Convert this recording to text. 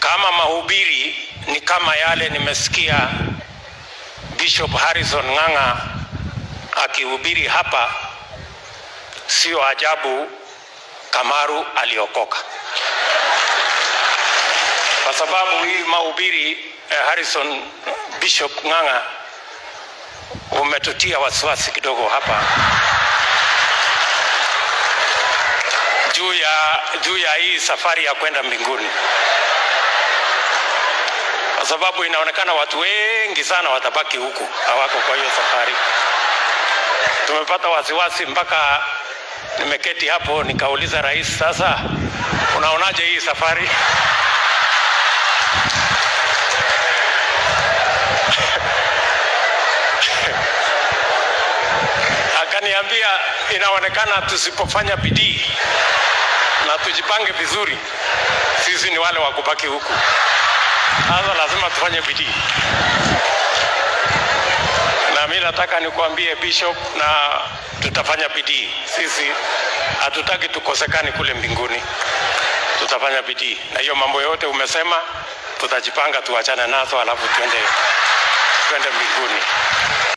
kama mahubiri ni kama yale nimesikia Bishop Harrison Ng'ang'a akihubiri hapa, sio ajabu Kamaru aliokoka, kwa sababu hii mahubiri eh, Harrison Bishop Ng'ang'a umetutia wasiwasi kidogo hapa juu ya, juu ya hii safari ya kwenda mbinguni, kwa sababu inaonekana watu wengi sana watabaki huku, hawako kwa hiyo safari. Tumepata wasiwasi mpaka nimeketi hapo nikauliza rais, sasa unaonaje hii safari? Akaniambia inaonekana tusipofanya bidii na tujipange vizuri, sisi ni wale wa kubaki huku. Sasa lazima tufanye bidii, na mimi nataka nikuambie Bishop, na tutafanya bidii. Sisi hatutaki tukosekane kule mbinguni, tutafanya bidii, na hiyo mambo yote umesema tutajipanga, tuachane nazo, alafu twende twende mbinguni.